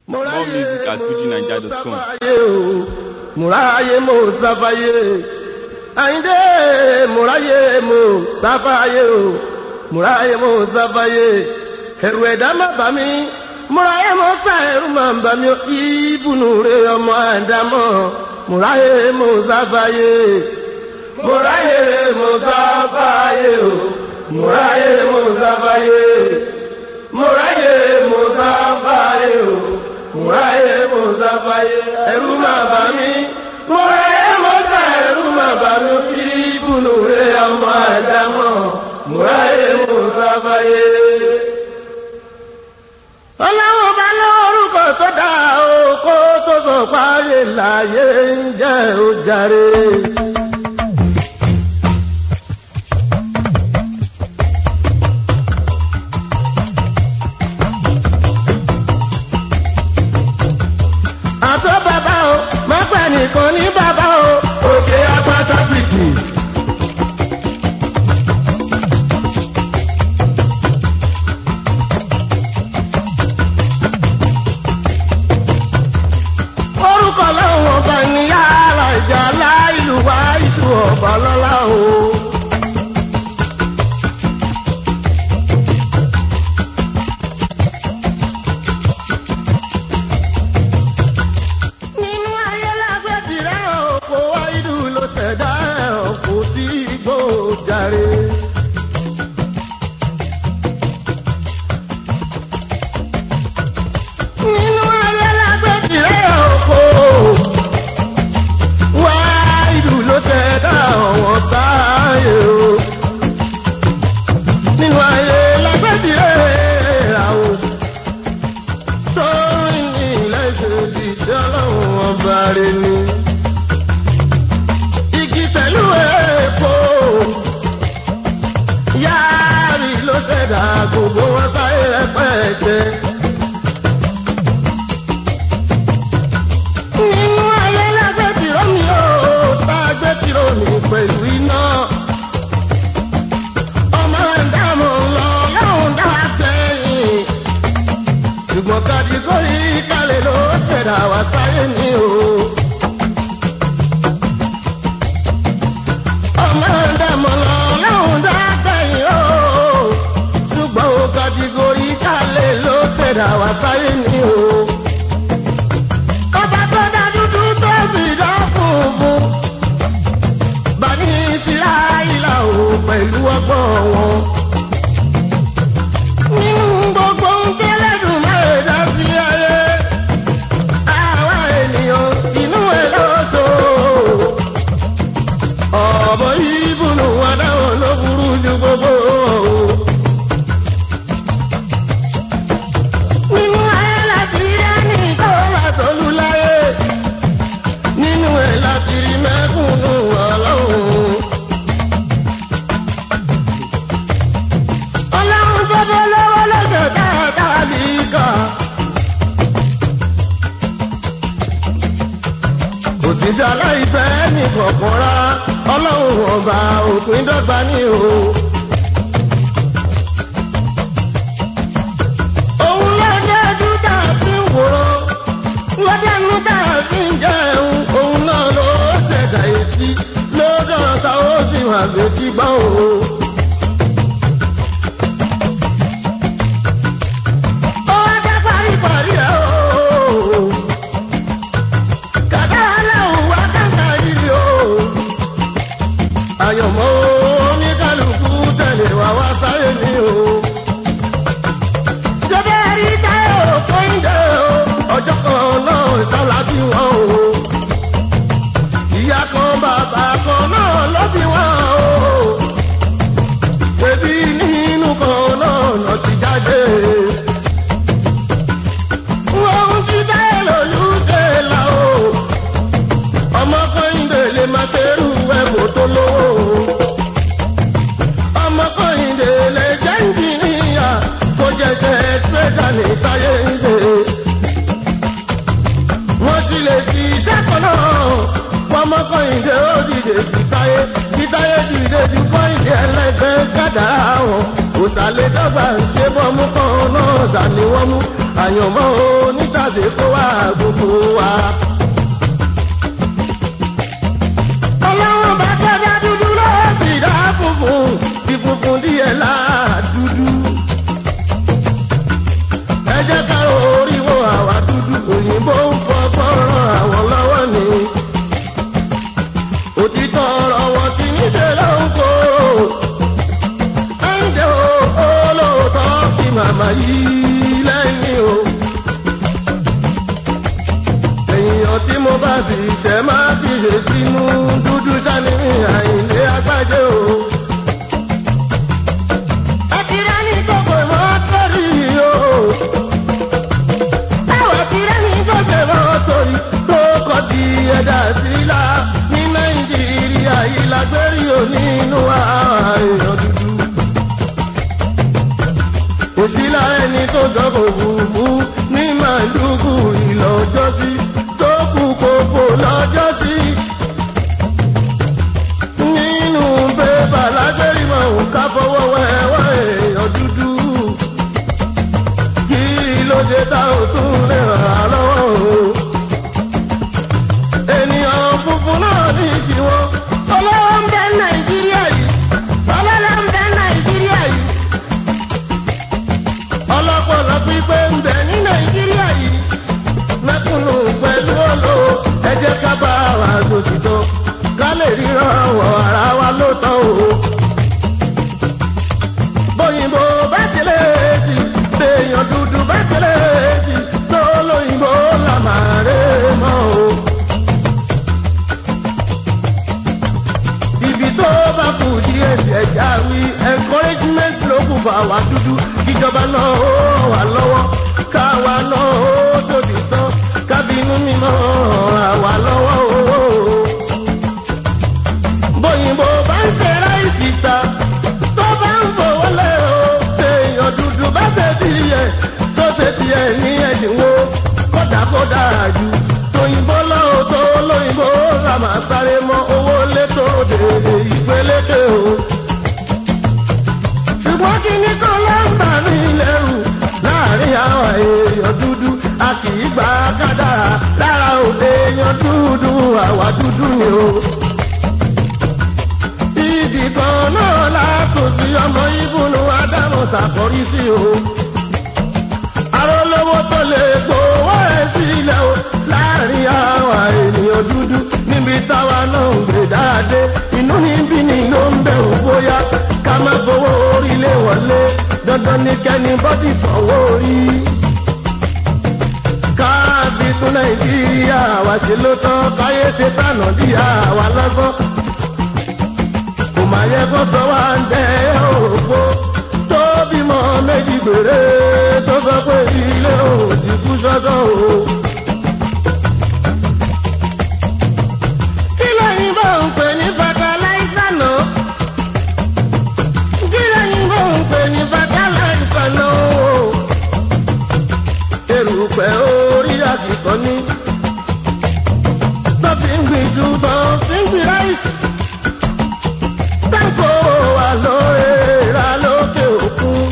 More music at fujinaija.com. Mùráyé mo sáfáyé. Àyíndé mùráyé mo sáfáyé o. Mùráyé mo sáfáyé. Ẹ̀rù ẹ̀dá má bà mí. Mùráyé mo sá ẹ̀rù má bà mí. Ìbùnú rẹ̀ ọmọ àdámọ̀. Mùráyé mo sáfáyé. Mùráyé mo sáfáyé o. Mùráyé mo sáfáyé. Mùráyé mo sáfáyé o mùráyé mùsàfàyè ẹ̀rù máa bà mí mùráyé mùsà ẹ̀rù máa bà mí kí ibùnú rẹ̀ ọmọ àdámọ̀ mùráyé mùsàfàyè. ọlọ́wọ́ bá lórúkọ tó dá o kó tó sọ páyé láyé ń jẹ́ ó jàre. àtọ́ bàbá o má pẹ́ nìkan ní bàbá o òkè apáta pìtì. orúkọ lọ́wọ́ ọba ní yàrá ìjà láìlú wá ìlú ọba lọ́la o. nínú ayé lágbèjì rẹ̀ òkò wáyé ló ṣẹ̀dá ẹ̀ òkò tí igbó jàre. nínú ayé lágbèjì rẹ̀ òkò wáyé ló ṣẹ̀dá ọ̀wọ́n sáyé o. nínú ayé lágbèjì rẹ̀ àwọn torí ní ilẹ̀ ìṣèlú iṣẹ́ ọlọ́run ọba rẹ̀ ni. Igi pẹ̀lú èèpo yáàrí ló ṣẹ̀dá gbogbo wọn sáyé rẹpẹtẹ. Nínú ayé lágbé tìró mi ò tá a gbé tìró mi pẹ̀lú iná. Ọmọ ẹ̀dá mọ̀ ń lọ lọ́hùn dá sẹ́yìn ṣùgbọ́n kàdígórì kalẹ̀ ló ṣẹ̀dá wá sáyé ní o. ọmọ ẹ̀dàmọ̀ lọ lọ́hùn dágbẹ̀yìn o. ṣùgbọ́n o kàdígórì kalẹ̀ ló ṣẹ̀dá wá sáyé ní o. ọba tó dá dúdú tó sì dá funfun. bani tìlá ìlà o pẹ̀lú ọgbọ́n wọn nínú gbogbo ń tẹ́lẹ̀dùn máa dá sí ayé. Àwa ènìyàn inú ẹ̀ lọ́sọ̀. Ọ̀bọ ìbùnú adáwọ̀ ló burú ju gbogbo. Nínú ayé láti rí ẹni tó wà tọ́lú láyé. Nínú ẹ̀ láti rí mẹ́kúnnù ọlọ́run. ọlọ́run tó bọ́ lọ́wọ́ lọ́jọ́ dáadáa nìkà. òṣìṣẹ́ aláìfẹ́ ní kọ̀ọ̀kan rá ọlọ́run ọba òpin dọ́gba ní o. òun lọ́jọ́ dúdà fi ń wòrán lọ́jọ́ dúdà fi ń jẹun òun náà ló ṣẹ̀dá etí lọ́jọ́ táwọn sì wà létí gbọ́ o. Ó wá dá paríparí ẹ̀ o. Kàdá aláwọ̀ wá kàkà yìí o. Àyànmọ́ oníkálukú tẹ̀lé wá wá sáyé mi o. Jọba rí táyọ̀ kóńdé o. Ọjọ́ kan náà sálá bí wọ́n o. Ìyá kan bàbá kan náà ló bí wọ́n o. Bébí nínú kan náà lọ ti jáde ohun tí bẹ́ẹ̀ lòlú ṣe là o. ọmọ kọ́hìndé lè máa ṣerú ẹ̀bùn tó lówó. ọmọ kọ́hìndé lè jẹ́ ìjìnìyà kó jẹjẹ tírẹ́dà ní táyé ń ṣe. wọ́n sì lè fi iṣẹ́ kan náà fọmọ kọ́hìndé ó dìde sí táyé kí táyé dìde ju kọ́hìndé ẹlẹ́gbẹ́ gàdá wọn. òsàlẹ̀ dọ́gba ń ṣe bọ́mú kan náà sàníwọ́mú. àyànmọ́ onítàdé kó wá gbogbo wa. ọlọ́run bá kẹ́dá dúdú lọ́wọ́ sí dá funfun bí funfun díẹ̀ láàdúdú. ẹ jẹ́ ká orí wo àwa dúdú òyìnbó ń fọgbọ́n ràn àwọn lọ́wọ́ ni. òtítọ́ ọ̀rọ̀ wọn ti níṣẹ́ ló ń kó. ẹ̀ǹdẹ̀ o olóòótọ́ kí màmá yìí lẹ́yìn o. èèyàn tí mo bá sì ṣẹ̀ máa fi ṣe sínú dúdú sani àìlé agbájé o. Akira ní kòkò mọ́ sórí o. Táwọn akira ní kòkò mọ́ sórí tó kọ́ di ẹ̀dá sílá ní Nàìjíríà yìí lágbérí o nínú ààyàn dúdú. Òṣìlá ẹni tó dọ́kọ̀ òfurufú ní màlúkù ìlọ́jọ́sí tó kú kókó lọ́jọ́sí nínú bébà lágbérí mọ̀ ń ká fọwọ́ wẹ́wẹ́ èèyàn dúdú. kí ló dé tá ò tún lè ràn án lọ́wọ́ o. ènìyàn funfun náà ní tiwọn. ọlọ́wọ́ ń bẹ nàìjíríà yìí. ọlọ́lá ń bẹ nàìjíríà yìí. ọlọ́pọ̀lọ́ pípé ń bẹ ní nàìjíríà yìí. mẹ́kúnnù pẹ̀lú olówó ẹ jẹ́ ká bá wa lòtítọ́ ká lè ríran wọ ara wa ló tán o. bóyìnbó bá ṣẹlẹ̀ sí béèyàn dúdú bá ṣẹlẹ̀ sí tó lóyìnbó là máa rè mọ́ o. ibi tó bá kù díẹ̀ sí ẹja wí encouragement ló kù fà wá dúdú ìjọba náà ó ràn wá lọ́wọ́ káwa náà ó tòbí tán kábínú mímọ́ ràn wá lọ́wọ́ o bóyìnbó bá ń ṣe ráìsì ta tó bá ń fowó lé o èèyàn dúdú bá ṣe tiẹ̀ tó ṣe tiẹ̀ ní ẹ̀dínwó kódàkódà jù tóyìnbó lọ́wọ́ tó lóyìnbó là máa sáré mọ́ owó létò dèrè ìgbélédè o. ṣùgbọ́n kí ni kó ló ń bà mí lẹ́rù láàrin àwọn èèyàn dúdú a kì í gba kádàrá lára òde èèyàn dúdú àwa dúdú ni o ibì kan náà látò sí ọmọ ìbùnú ádámù tàkọrí sí o. arólówó tó lè gbowó ẹ̀ sílẹ̀ o láàrin àwọn ènìyàn dúdú níbi táwa náà ń gbé dáadé inú níbí ni ló ń bẹ̀rù bóyá ká má gbowó orílẹ̀ wọlé dandan ní kẹ́ni bọ́dì sanwó orí. káàbì tún nàìjíríà wá sí ló tán káyé ṣe tànà dí àwa lọ́gbọ́n kò máa yẹ kó sọ wá ń dẹ òpó tó bímọ méjì gbèrè tó sọ pé ilé òdì kú sọ́sọ́ o. kí lẹ́yìn bá ń pè ní fataláísà náà? kí lẹ́yìn bá ń pè ní fataláísà náà? erùpẹ̀ orí àkìkọ́ ní. tó fi ń gbìn ju tó fi ń gbìn ráìsì sáńkó wà lóra lókè òkun.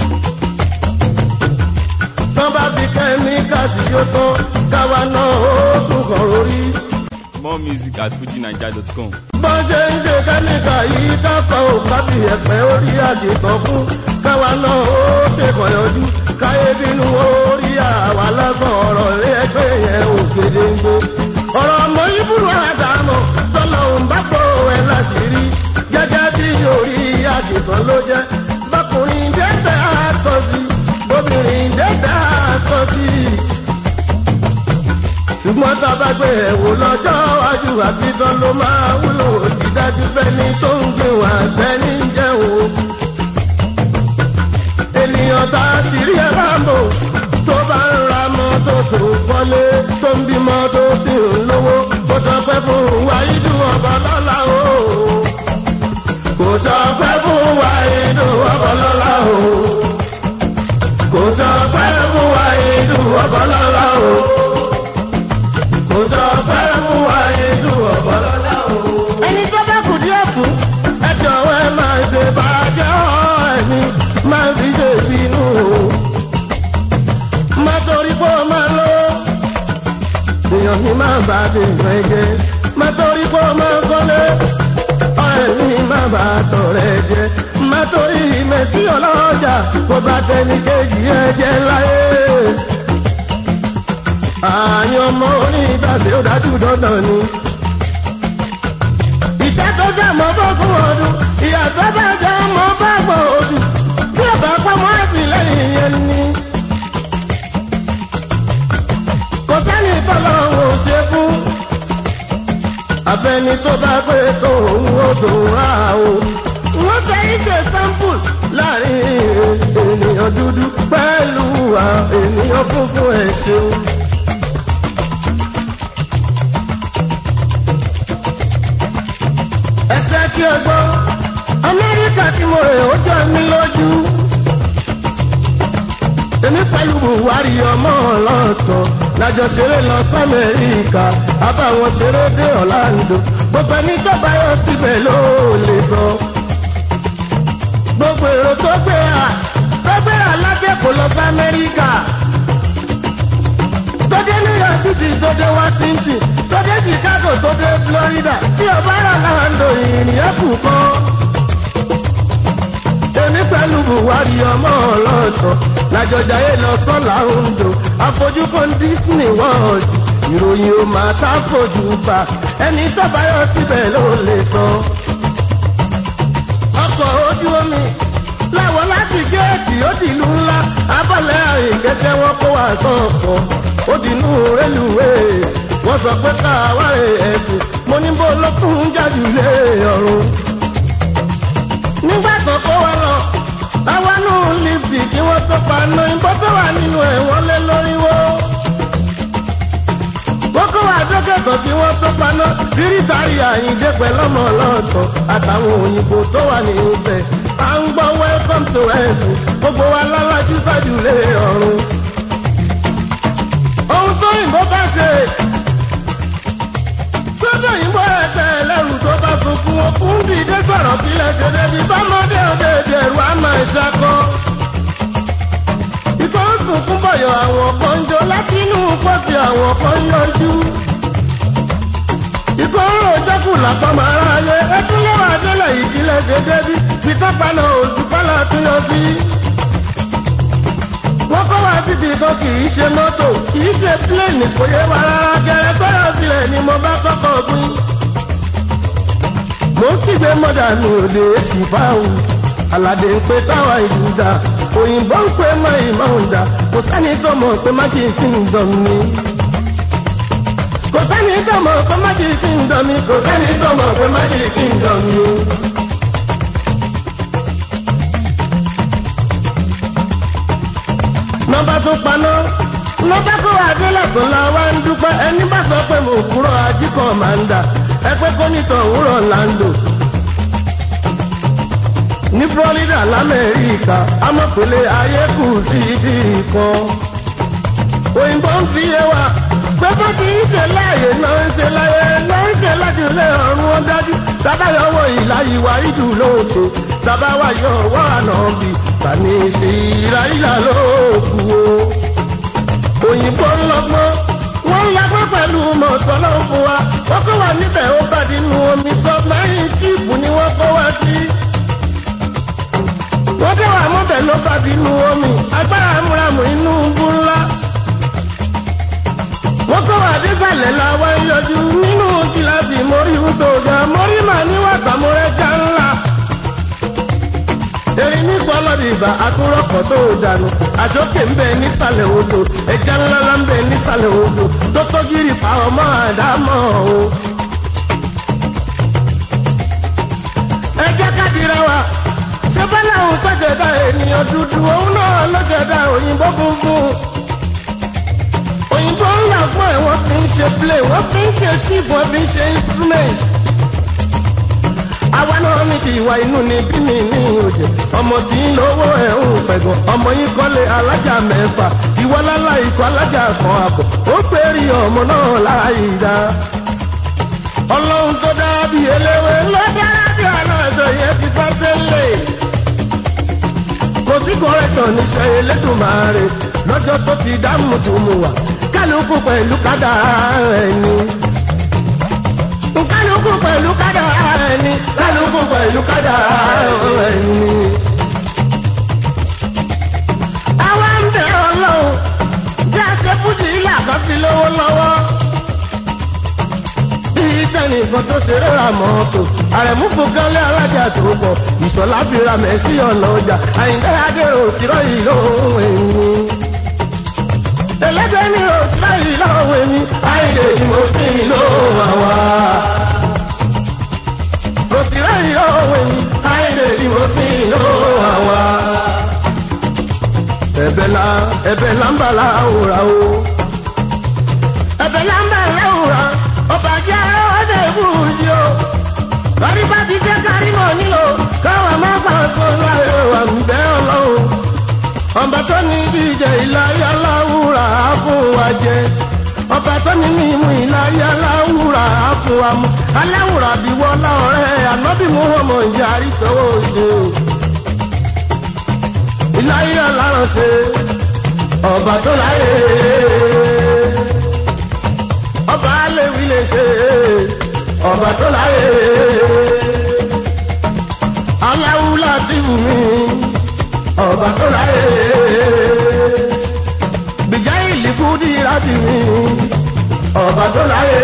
tán bá fi kẹ́míkà sí yóò tán káwa náà ó tún kàn lórí. More music at fujinaija.com. bọ́n ṣe ń ṣe kẹ́míkà yìí káfọ́ ò kábì ẹ̀pẹ́ orí àdìtàn fún káwa náà ó ṣèkàn yọjú káyé bínú orí àwa lọ́sàn ọ̀rọ̀ lé ẹgbẹ́ yẹn ò gédéńgbé. ọ̀rọ̀ ọmọ ìbúrò àdàmọ̀ tọ́lọ̀ ń bá pọ̀ ẹ̀ láṣìírí gẹ́gẹ́ bí orí àdìtàn ló jẹ́ bákùnrin dẹ́gbẹ́ àtọ́ sí obìnrin dẹ́gbẹ́ àtọ́ sí ṣùgbọ́n tá a bá gbé ẹ̀wò lọ́jọ́ iwájú àtijọ́ ló máa wúlò dídájú fẹ́ni tó ń gbé wà sẹ́ni ń jẹun. ènìyàn tá a sì rí ẹ bá ń bò tó bá ń ra mọ́tò tó kọ́lé tó ń bímọ tó sì ń lówó kó sọ pé fún wáyídù ọba lọ́la o. kò sọ pé fún wáyídù ọba lọ́la o. kò sọ pé fún wáyídù ọba lọ́la o kò sọ pé mú wa inú ọ̀bọ̀ lọ́la o. ẹni tó bá kù díẹ̀ fún. ẹ jọ̀wọ́ ẹ máa ṣe bàjẹ́ ẹni máa fi ṣe bínú o. mọ́tò mi máa bá dé ìfẹ́ jẹ́ má torí kó máa kọ́lé ọ̀rẹ́ mi má bá tọ̀rẹ́ jẹ́ má torí mẹ́sí ọlọ́jà kó bá tẹni kejì ẹ jẹ́ láyé. àyàn ọmọ onígbàgbé ó dájú dandan ni. ìṣẹ́ tó jẹ́ mọ́ fọ́kùn ọdún ìyàtọ̀ bá jẹ́ mọ́ bá gbọ́ ọdún bí ọba pamọ́ àtìlẹ́yìn yẹn ni. kò sẹ́ni tọ́lọ́run ò ṣe fún. abẹni tó bá pé tó òun ó dùn á o. wọ́n fẹ́ ìṣe sample láàrin ènìyàn dúdú pẹ̀lú ènìyàn funfun ẹ̀ ṣeun. ẹ jẹ́ kí ẹ gbọ́ amẹ́ríkà tí mo rè ó jọ mí lójú. èmi pẹ̀lú buhari ọmọ ọlọ́tọ̀ lájọ ṣeré lọ sọ́mẹ́ríkà àbáwọn ṣeré dé ọ̀làǹdó gbogbo ẹni tó bá yọ síbẹ̀ ló lè sọ. gbogbo èrò tó gbé à tó gbé à lájẹ̀kọ̀ lọ sí amẹ́ríkà. tó dé new york city tó dé washington tó dé chicago tó dé florida tí ọba rà láǹdó ìrìn ẹ̀kú kan èmi pẹ̀lú buhari ọmọ ọlọ́tọ̀ lájọjáyé lọ sọ́là ondo àfojúkan disney world ìròyìn ò máa tá fojú bá ẹni tọ́báyọ̀ síbẹ̀ ló lè sọ. ọkọ̀ ojú omi láwọn láti géètì ó di ìlú ńlá abọ́lẹ̀ àrìngẹ́sẹ̀ wọn kó wà sọ̀kọ̀ ó di inú rélùwéè wọ́n sọ pé káwárè ẹ̀sìn mo ní bó ló fún jáde lé ọ̀run nígbà tó kó wa lọ àwa nù lífì kí wọ́n tó pa ná ìbọn tó wà nínú ẹ̀ wọ́n lé lórí wó. wọ́n kó wa dókètò kí wọ́n tó pa ná bíríkàrí àyíndé pẹ̀lú ọmọ ọlọ́ọ̀tọ̀ àtàwọn òyìnbó tó wà ní ibẹ̀. à ń gbọ́ welcome to heaven gbogbo wa lálájú sájú lé ọ̀run. ohun tó yìnbó bá ṣe sọ́dọ̀ yìnbó ẹ̀fẹ́ ẹlẹ́rù tó bá sunkún okùn dìde sọ̀rọ̀ sílẹ̀ ṣẹlẹ̀ bí bámọ́dé òde ìdẹ̀rù àmà ìṣàkọ́. Ikọ̀ ń sunkún bọ̀yọ̀ àwọn kan ń jó láti inú pọ́sì àwọn kan ń yọjú. Ikọ̀ ń rò jẹ́kù lápá máa rà lé ẹtún lọ́wọ́ adélẹ̀ ìdílẹ̀ dédé bí pitọ́pánà òdùpálà tún yọ sí. Wọ́n kọ́ wá síbi kan kì í ṣe mọ́tò kì í ṣe pílẹ̀nì kò yé wa rárá gẹ́rẹ́ sọ́yọ̀ sílẹ̀ ni mo bá kọ́kọ́ gbin mo ń kígbe mọ́dànù òde èsì báwù aládé ń pe táwa ìdúdà òyìnbó ń pe mọ́ ìmọ̀ọ́dà kò sẹ́ni tó mọ̀ pé má kì í sí ǹdọ̀m mi. kò sẹ́ni tó mọ̀ pé má kì í sí ǹdọ̀m mi kò sẹ́ni tó mọ̀ pé má kì í sí ǹdọ̀m mi. nọ́mbà tó paná nọ́mbà kó adélẹ̀ tó la wá ń dúpẹ́ ẹni bá sọ pé mo kúrò ajíkọ̀ máa ń dà ẹgbẹ́ kọ́nìtàn òwúrọ̀ lando. ní florida lamẹ́ríkà amọ̀pẹ̀lẹ̀ ayé kù sí ibi kan. òyìnbó ń fi yé wa pé bó ti ń ṣe láàyè náà ń ṣe láyé náà ń ṣe láti ilé ọ̀run wọn dájú. sábàyọ̀ wọ ìlà ìwà ìdù lóòótọ́ sábàwáyọ̀ wọ àná bì tani sí ìlà ìlà lóòkù o. òyìnbó ń lọ́gbọ́n wọ́n ń lagbọ́n pẹ̀lú mọ̀tọ́ lọ́wọ́ fún wa wọ́n kọ́ wa níbẹ̀ ó bá nínú omi sọ mẹ́rin tíìpù ni wọ́n kọ́ wa sí. wọ́n dé wà mọ́bẹ̀ ló bá nínú omi agbára múramù inú bú ńlá. wọ́n kọ́ wa désàlẹ̀ la wá ń yọjú nínú kíláàsì mórí wúdò ga mórí màá níwàgbà mọ́rẹ́jà ńlá erin ní gbọ́lọ́dì ìbà àtúrọ̀kọ̀ tó o dànù àjókè ń bẹ nísàlẹ̀ odò ẹja ńláńlá ń bẹ nísàlẹ̀ odò tó tọ́gìrì pa ọmọ àdámọ́ o. ẹ jẹ́ ká dira wa ṣé bọ́lá òun tọ́jọ̀dá ènìyàn dúdú òun náà lọ́jọ̀dá òyìnbó funfun. òyìnbó ńlá fún ẹ̀ wọ́n fi ń ṣe play wọ́n fi ń ṣe chip wọ́n fi ń ṣe instrument àwa náà ní kí ìwà inú ni bí mi ní òjò ọmọ tí ń lówó ẹ̀ ń pẹ̀gàn ọmọ yín kọ́lé alájà mẹ́fà ìwọ lálá ikọ̀ alájà kan àbọ̀ ó pèrè ọmọ náà láàyè dá. ọlọ́run tó dára bí eléwé ló dára bí aláṣọ yẹn ti bá tẹ́lẹ̀. kò sí kọ́rẹ́tọ̀ níṣẹ́ elédùnmáre lọ́jọ́ tó ti dá mùtùmù wá kálukú pẹ̀lú kádàrá ẹni. kálukú pẹ̀lú kádàrá ẹni kálukú pẹ̀lú kádàrá ẹni. àwa ń bẹ ọlọ́run bí a ṣe fújì ilé àkọ́bí lówó lọ́wọ́. bí tẹnìkan tó ṣe rẹ́ra mọ́tò àrẹ̀mú fúnkẹ́lẹ́ alájà tó pọ̀ ìṣọ̀lá fira mẹ́sì ọ̀nà ọjà àyíndé adéró òsírọ́ yìí lóhùn ẹ̀yìn. ẹlẹ́gbẹ́ ní òsírọ́ yìí lọ́wọ́ ẹ̀mí àyíndé ni mo sì ń lò àwa. òsírọ́ yìí lọ́wọ́ ẹ̀mí àyíndé ni mo sì ń lò àwa. ẹ̀bẹ̀ la ẹ̀bẹ̀ la ń bà láwùrà o. ẹ̀bẹ̀ la ń bà láwùrà ọba jẹ́ ọdẹ ìbúdí o. lórí bá ti jẹ́ kárí mọ̀ nílò káwọn má fà sọ láyé wà ń bẹ́ ọlọ́run. ọba tó ní bí ìjẹ ìláyé aláwùrà á fún wa jẹ. ọba tó ní mímú ìláyé aláwùrà á fún wa mú. aláwùrà bí wọlá ọ̀rẹ́ ànábì mú ọmọ ìyá àríṣọwọ́ ṣe o. ìláyé alárànṣe ọba tó láyé ọba alẹ́wì lè ṣe ọba tó láyé aláwù láti wù mí ọba tó láyé gbìjà ìlíkù dí láti mí ọba tó láyé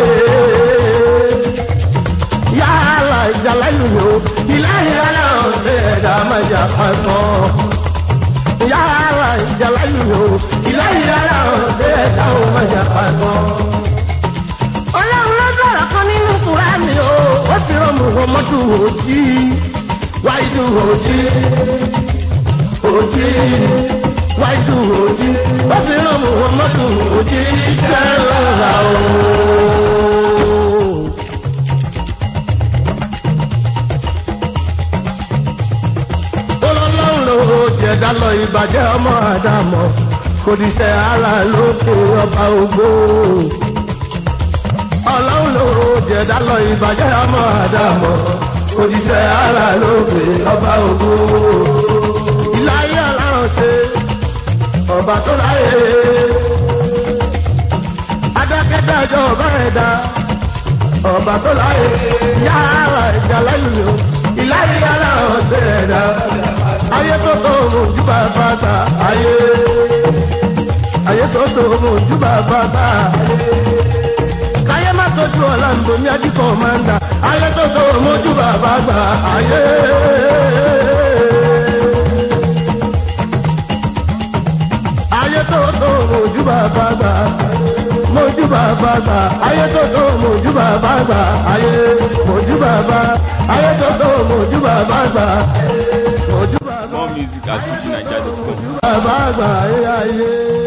yàrá ìjàlá ìlú mi o ìlànà ọ̀sẹ̀ ẹ̀dá májà pàṣán yàrá ìjàlá ìlú mi o ìlànà ọ̀sẹ̀ ẹ̀dá májà pàṣán ọlọ́run ló sọ̀rọ̀ kan nínú kúránì o ó ti rán muhammadu òjì wáìdù òjì òjì wáìdù òjì ó ti rán muhammadu òjì sẹ́lá o. ọlọ́run ló jẹ̀dá lọ ìbàjẹ́ ọmọ àdàmọ̀ kò díṣẹ́ ara lókè ọba ògbó ọlọ́run ló jẹ̀dá lọ ìbàjẹ́ ọmọ àdàmọ̀ òjíṣẹ́ ara lóògbé ọba ògbó ìláyé aláhùn ṣe ọba tó láyé adákẹ́dájọ́ ọba ẹ̀dá ọba tó láyé yára ìjà lẹ́yìn o ìláyé aláhùn ṣe ẹ̀dá ayé tó tó mú júbà bàtà ayé ayé tó tó mú júbà bàtà ayé má tójú ọ̀la ń bomi ajíkọ̀ máa ń dà ayé tó tó mójú bàbá gbà ayé. ayé tó tó mójú bàbá gbà mójú bàbá gbà ayé tó tó mójú bàbá gbà ayé mójú bàbá ayé tó tó mójú bàbá gbà mójú bàbá. More music at fujinaija.com. bàbá gbà ayé ayé.